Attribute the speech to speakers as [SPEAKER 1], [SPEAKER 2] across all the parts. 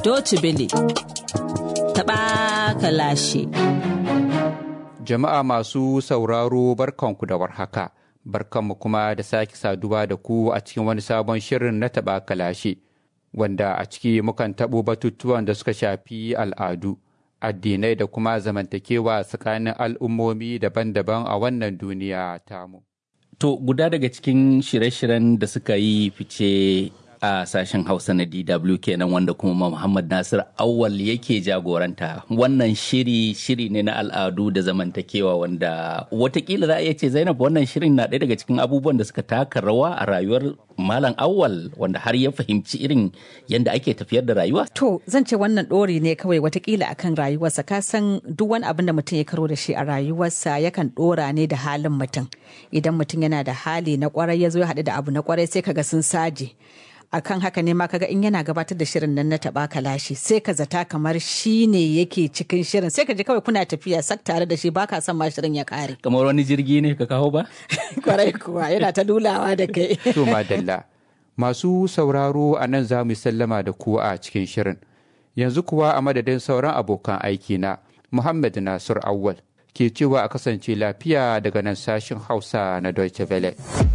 [SPEAKER 1] Doci Bele. Taɓa kalashe.
[SPEAKER 2] Jama'a masu sauraro barkanku da warhaka. Barkanmu kuma da sake saduwa da ku a cikin wani sabon shirin na taɓa kalashe. Wanda a ciki mukan taɓo batutuwan da suka shafi al'adu, addinai da kuma zamantakewa tsakanin al'ummomi daban-daban a wannan duniya tamu.
[SPEAKER 3] To guda daga cikin shirye-shiryen da suka yi fice a sashen Hausa na DW kenan wanda kuma Muhammad Nasir Awal yake jagoranta. Wannan shiri shiri ne na al'adu da zamantakewa wanda watakila za a iya ce Zainab wannan shirin na ɗaya daga cikin abubuwan da suka taka rawa a rayuwar Malam Awal wanda har ya fahimci irin yadda ake tafiyar da rayuwa.
[SPEAKER 4] To zan ce wannan ɗori ne kawai watakila akan rayuwarsa ka san duk wani abin da mutum ya karo da shi a rayuwarsa yakan ɗora ne da halin mutum. Idan mutum yana da hali na kwarai ya zo ya haɗu da abu na kwarai sai kaga sun saje. akan haka ne ma kaga in yana gabatar da shirin nan na taba kalashi sai ka zata kamar shi ne yake cikin shirin sai ka ji kawai kuna tafiya sak tare da shi baka son ma shirin ya kare
[SPEAKER 3] Kamar wani jirgi ne ka kawo ba?
[SPEAKER 4] kwarai kuwa yana ta lulawa da kai
[SPEAKER 2] To madalla. Masu sauraro a nan za mu sallama da ku a cikin shirin. Yanzu kuwa a madadin sauran abokan aiki na Muhammad Nasir Awwal ke cewa a kasance lafiya daga nan sashin Hausa na Deutsche Welle.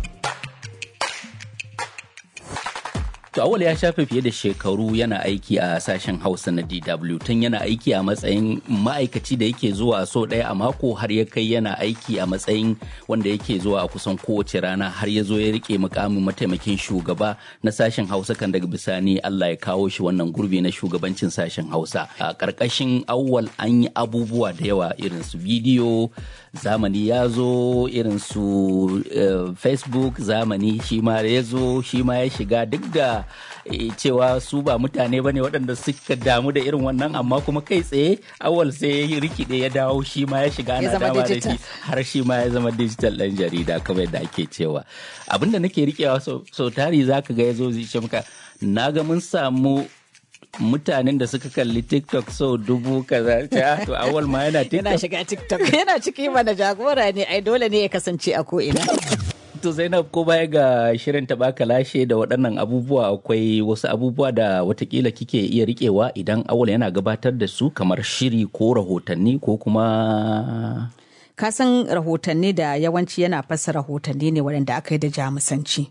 [SPEAKER 3] To awal ya shafe fiye da shekaru yana aiki a sashen Hausa na DW tun yana aiki a matsayin ma'aikaci da yake zuwa so ɗaya a mako har ya kai yana aiki a matsayin wanda yake zuwa a kusan kowace rana har ya zo ya rike mukamin mataimakin shugaba na sashen Hausa kan daga bisani Allah ya kawo shi wannan gurbi na shugabancin sashen Hausa. A ƙarƙashin awwal an yi abubuwa da yawa irin su bidiyo zamani ya zo irin su uh, Facebook zamani shi ma ya zo shi ma ya shiga duk da cewa su ba mutane bane waɗanda suka damu da irin wannan amma kuma kai tsaye awal sai ya rikide ya dawo shi ma ya shiga ana dama da shi har shi ma ya zama digital ɗan jarida kamar yadda ake cewa abinda nake rikewa sau tari zaka ga ya zo zai muka na ga mun samu mutanen da suka kalli TikTok so dubu kaza ta to awal ma yana TikTok.
[SPEAKER 4] yana shiga TikTok yana ciki mana jagora ne ai dole ne ya kasance a ko ina
[SPEAKER 3] To Zainab ko baya ga shirin taɓaka lashe da waɗannan abubuwa akwai wasu abubuwa da watakila kike iya riƙewa idan awal yana gabatar da su kamar shiri ko rahotanni ko kuma
[SPEAKER 4] ka san rahotanni da yawanci yana fasa rahotanni ne waɗanda aka yi da jamusanci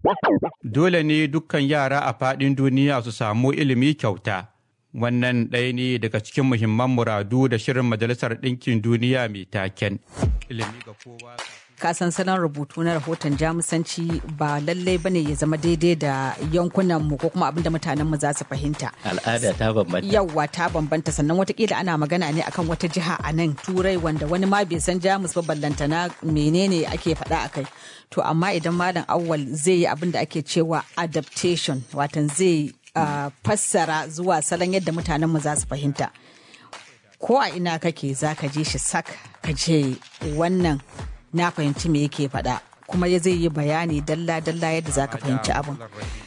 [SPEAKER 2] Dole ne dukkan yara a faɗin duniya su samu ilimi kyauta. Wannan ɗaya ne daga cikin muhimman muradu da shirin Majalisar Ɗinkin Duniya mai taken. Ilimi ga kowa.
[SPEAKER 4] ka san salon rubutu na rahoton jamusanci ba lallai bane ya zama daidai da yankunan mu ko kuma abinda mutanen mu za su fahimta
[SPEAKER 3] al'ada ta bambanta
[SPEAKER 4] yawwa ta bambanta sannan watakila ana magana ne akan wata jiha a nan turai wanda wani ma bai san jamus ba ballantana menene ake faɗa a kai to amma idan malam awwal zai yi abin da ake cewa adaptation watan zai uh, fassara zuwa salon yadda mutanen mu za su fahimta ko a ina kake za ka je shi sak ka je wannan na fahimci me yake faɗa kuma ya zai yi bayani dalla-dalla yadda za ka fahimci abin.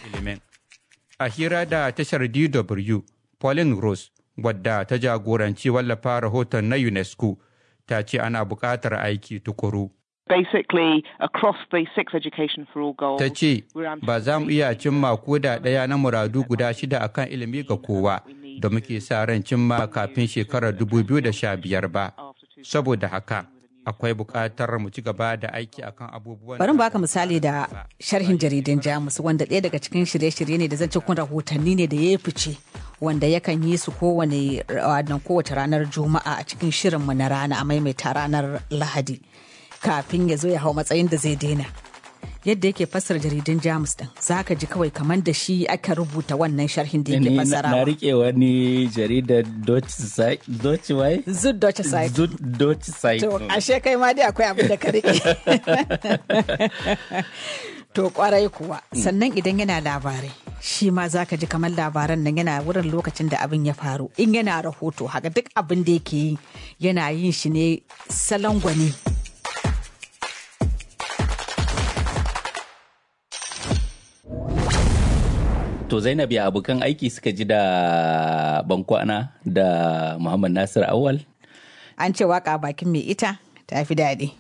[SPEAKER 2] A hira da tashar DW, Pauline Rose, wadda ta jagoranci wallafa rahoton na UNESCO, ta ce ana buƙatar aiki tukuru.
[SPEAKER 5] Basically, across the six education for all goals,
[SPEAKER 2] Ta ce, ba za mu iya cimma ko da ɗaya na muradu guda shida akan ilimi ga kowa da muke sa ran cimma kafin shekarar 2015 ba. Saboda haka, akwai buƙatar mu ci gaba da aiki akan abubuwan
[SPEAKER 4] bari baka misali da sharhin jaridun jamus wanda ɗaya daga cikin shirye-shirye ne da zan kun rahotanni ne da ya fice wanda yakan yi su kowane kowace ranar juma'a a cikin shirinmu na rana a maimaita ranar lahadi kafin ya zo ya hau matsayin da zai daina yadda yake fassara jaridun jamus din za ka ji kawai kamar da shi aka rubuta wannan sharhin da yake fassarawa
[SPEAKER 3] na rike wani jaridar Deutsche Wai?
[SPEAKER 4] Zud Deutsche Zeit.
[SPEAKER 3] Zud Deutsche Zeit.
[SPEAKER 4] To, ashe kai ma dai akwai abin da ka rike. To, kwarai kuwa. Sannan idan yana labarai, shi ma za ka ji kamar labaran nan yana wurin lokacin da abin ya faru. In yana rahoto, haka duk abin da yake yi yana yin shi ne salon gwani.
[SPEAKER 3] To Zainab ya abokan aiki suka ji da bankwana da Muhammad Nasir Awal.
[SPEAKER 4] An ce waka bakin mai ita ta fi daɗi.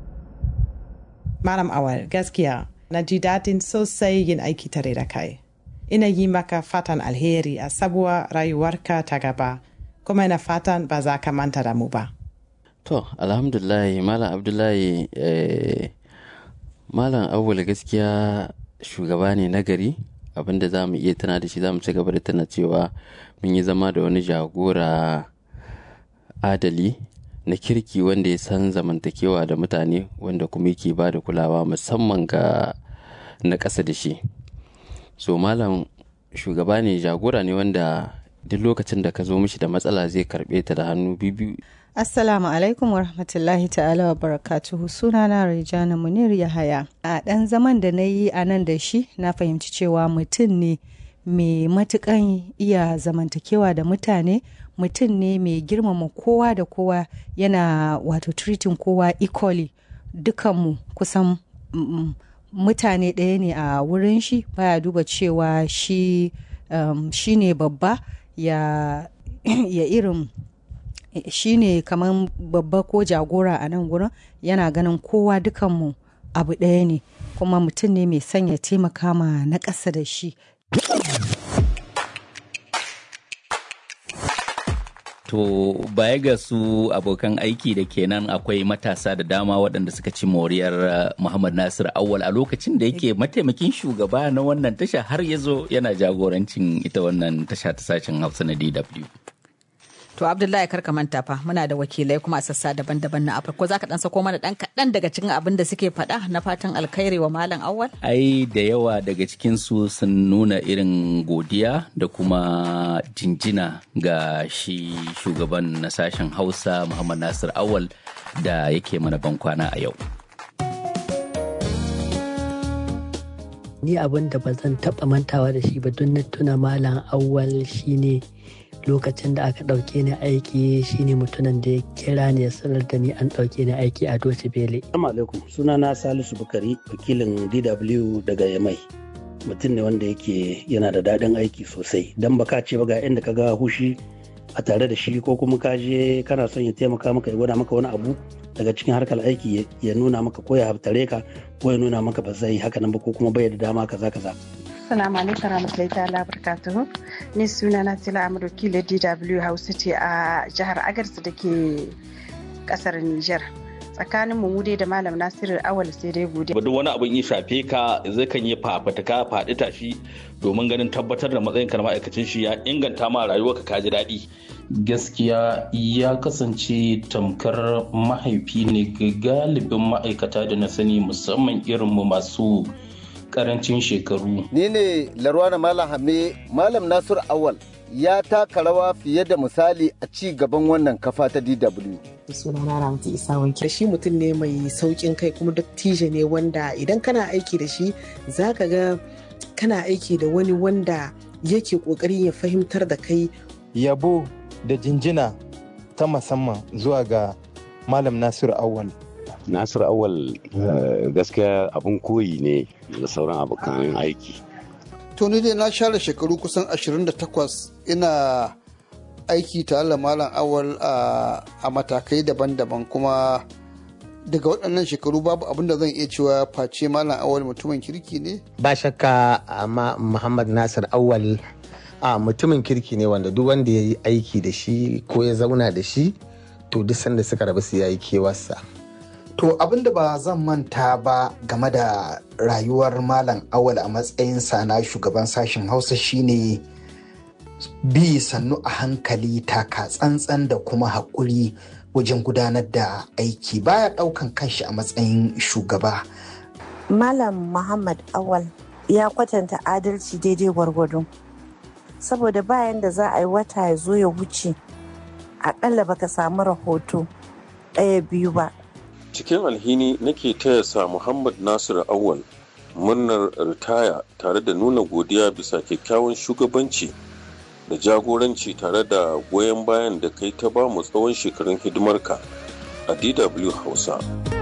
[SPEAKER 6] Malam Awal, gaskiya na ji daɗin sosai yin aiki tare da kai. ina yi maka fatan alheri a sabuwar rayuwarka ta gaba kuma ina fatan ba za ka manta da mu ba
[SPEAKER 7] To, alhamdulahi, Malam Abdullahi, eh, Malam Awul gaskiya shugaba ne nagari abinda za mu iya tana da shi za mu ci gaba da tana cewa mun yi zama da wani jagora adali na kirki wanda ya san zamantakewa da mutane wanda kuma yake ba da kulawa musamman ga na ƙasa da shi. So, Malam shugaba ne jagora ne wanda duk lokacin da ka zo mishi da matsala zai karɓe ta da hannu biyu
[SPEAKER 8] Assalamu alaikum wa rahmatullahi ta'ala wa barakatuhu sunana Rejana Munir Yahaya. A ɗan zaman da na yi a nan da shi na fahimci cewa mutum ne mai matukan iya zamantakewa da mutane mutum ne mai girmama kowa da kowa yana wato treating kowa equally dukanmu kusan mm, mutane ɗaya ne a wurin shi baya duba cewa shi um, shi ne babba ya, ya irin shi ne kamar babba ko jagora a nan gurin yana ganin kowa dukanmu abu ɗaya ne kuma mutum ne mai sanya taimaka ma na ƙasa da shi
[SPEAKER 3] To baya ga su abokan aiki da kenan akwai matasa da dama waɗanda suka ci moriyar Muhammad Nasir Awal a lokacin da yake mataimakin shugaba na wannan tasha har ya zo yana jagorancin ita wannan tasha ta sashen Hausa na DW.
[SPEAKER 4] To Abdullahi karka manta fa muna da wakilai kuma a sassa daban-daban na Afirka. Ko za ka dan sako mana dan kaɗan daga cikin abin da suke faɗa na fatan alkhairi wa Malam Awwal?
[SPEAKER 3] Ai da yawa daga cikin su sun nuna irin godiya da kuma jinjina ga shi shugaban na sashen Hausa Muhammad Nasir Awwal da yake mana bankwana a yau.
[SPEAKER 9] Ni abin da ba zan taɓa mantawa da shi ba don na tuna Malam Awwal shine lokacin da aka ɗauke ni aiki shine mutumin da ya kira ni ya sanar da ni an ɗauke ni aiki a Doce Bele.
[SPEAKER 10] Assalamu alaikum sunana Salisu Bukari wakilin DW daga Yamai. Mutum ne wanda yake yana da daɗin aiki sosai don baka ce ba ga inda ka ga hushi a tare da shi ko kuma ka je kana son ya taimaka maka ya gwada maka wani abu daga cikin harkar aiki ya nuna maka ko ya haftare ka ko ya nuna maka ba zai haka nan ba ko kuma bai da dama kaza kaza.
[SPEAKER 11] Assalamu alaikum warahmatullahi ta'ala barakatuhu. Ni suna na Tila Amadu Kila DW Hausa ce a jihar Agarsu da ke kasar Nijar. Tsakanin mu dai da Malam Nasiru Awal sai dai gode.
[SPEAKER 12] Duk wani abin ya shafe ka zai kan yi fafataka faɗi tashi domin ganin tabbatar da matsayin ka na ma'aikacin shi ya inganta ma rayuwarka ka ji daɗi.
[SPEAKER 13] Gaskiya ya kasance tamkar mahaifi ne ga galibin ma'aikata da na sani musamman irin mu masu karancin shekaru.
[SPEAKER 14] Ni ne Larwana Malam Hame Malam Nasur Awal ya taka rawa fiye da misali a ci gaban wannan kafa ta DW.
[SPEAKER 15] sunana Ramti Isa wanke shi mutum ne mai saukin kai kuma dattijo ne wanda idan kana aiki da shi zaka ga kana aiki da wani wanda yake kokarin ya fahimtar da kai
[SPEAKER 16] yabo da jinjina ta musamman zuwa ga Malam Nasiru Awal.
[SPEAKER 17] Nasir Awal gaskiya abin koyi ne da sauran abokan aiki.
[SPEAKER 18] To ni dai na share shekaru kusan 28 ina aiki tare da Malam Awal a matakai daban-daban kuma daga waɗannan shekaru babu abin da zan iya cewa face Malam Awal mutumin kirki ne?
[SPEAKER 19] Ba shakka amma Muhammad Nasir Awal a mutumin kirki ne wanda duk wanda ya yi aiki da shi ko ya zauna da shi to duk sanda suka rabu su yayi kewarsa.
[SPEAKER 20] To abin da ba zan manta ba game da rayuwar Malam Awal a matsayinsa na shugaban sashen Hausa shine bi sannu a hankali taka tsantsan da kuma haƙuri wajen gudanar da aiki baya ɗaukan kanshi a matsayin shugaba.
[SPEAKER 21] Malam Muhammad Awal ya kwatanta adalci daidai gwargwado. Saboda bayan da za a yi wata ya zo ya wuce, aƙalla baka samu rahoto ɗaya biyu ba.
[SPEAKER 22] cikin alhini nake taya sa Muhammad Nasiru Awal murnar ritaya tare da nuna godiya bisa kyakkyawan shugabanci da jagoranci tare da goyon bayan da kai ta bamu tsawon shekarun hidimarka a DW Hausa.